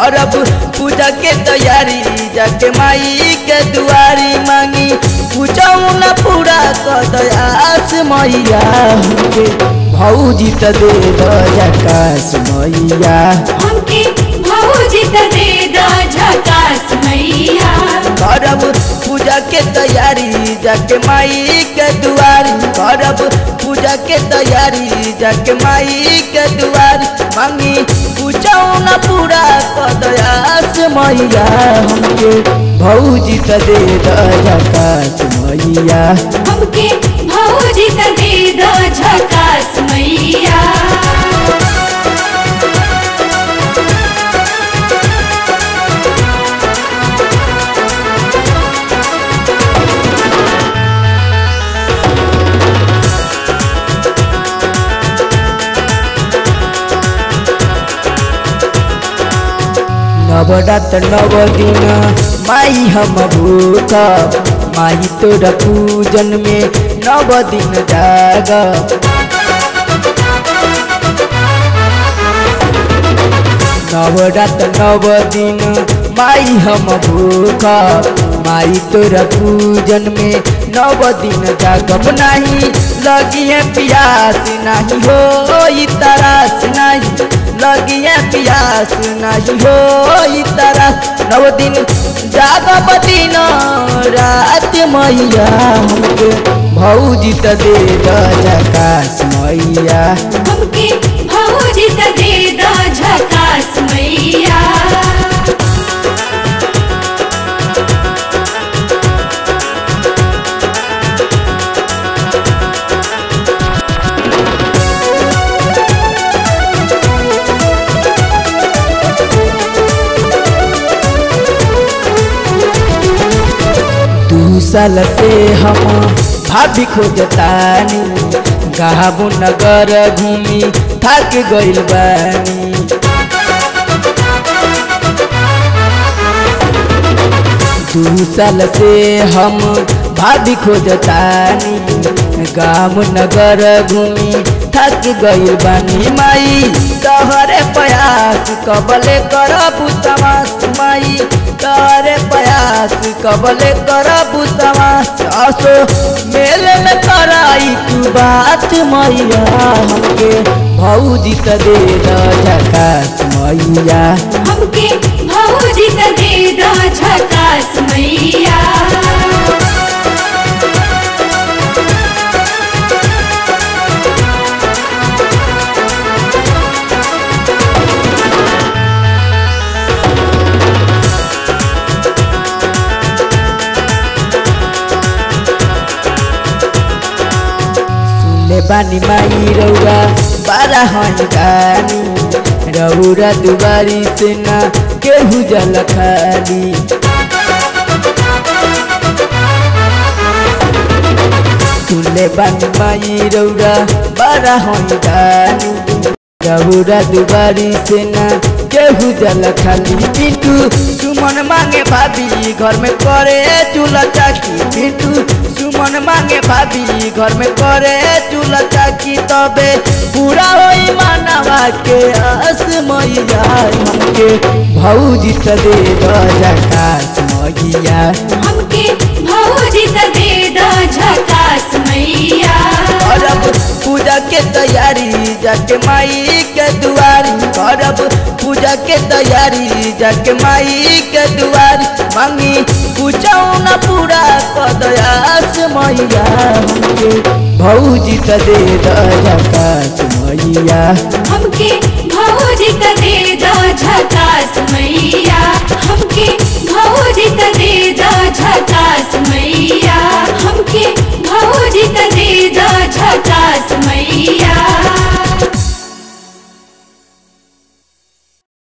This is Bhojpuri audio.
करब पूजा के तैयारी जाके माई के दुआरी मांगी पूछऊ न पूरा कर दयास मैया हमके भौजी त दे द जकास मैया हमके भौजी त दे द झकास मैया करब पूजा के तैयारी जाके माई के दुआरी करब पूजा के तैयारी जाके माई के दुआरी मांगी पूछऊ न पूरा कर दयास मैया हमके भौजी त दे द जकास मैया हमके भौजी त दे द झकास मैया नवरात नव दिन माई हम भूख माई तोरा पूजन में नव दिन जाग नवरात नव दिन माई हम भूख माई तोरा पूजन में नव दिन जागब नहीं लगी है प्यास नहीं हो तरास नहीं लगी है प्यास नहीं हो तरस नव दिन जागब दिन रात मैया हमके भौजी त दे द जकास मैया हमके भौजी त दे द झकास मैया दू साल से हम भाभी खोजतानी गाबू नगर घूमी थक गइल बानी दू साल से हम भाभी खोजतानी गाम नगर घूमी थक गइल बानी माई तहरे प्रयास कबले करबू समास माई तहरे प्रयास कबले करबू समास असो मेले में कराई तू बात मैया हमके भौजी त दे द झकास मैया हमके भौजी त दे द झकास मैया सुनले बानी माई रौरा बारा हन गानी रौरा दुबारी से ना केहू जल खाली सुनले बानी माई रौरा बारा हन गानी रौरा दुबारी से ना केहू जल खाली पिंटू सुमन मांगे भाभी घर में करे चूल्हा चाकी पिंटू सुमन मांगे भाभी घर में करे चूल्हा चाकी तबे पूरा होई मानवा के आस मैया हमके भौजी त दे द जकास मैया हमके भौजी त दे द झकास मैया करब पूजा के तैयारी जाके माई के दुआरी करब पूजा के तैयारी जाके माई के दुआरी मांगी पूछऊ न पूरा कर दयास मैया हमके भौजी त दे द जकास मैया हमके भौजी त दे द झकास मैया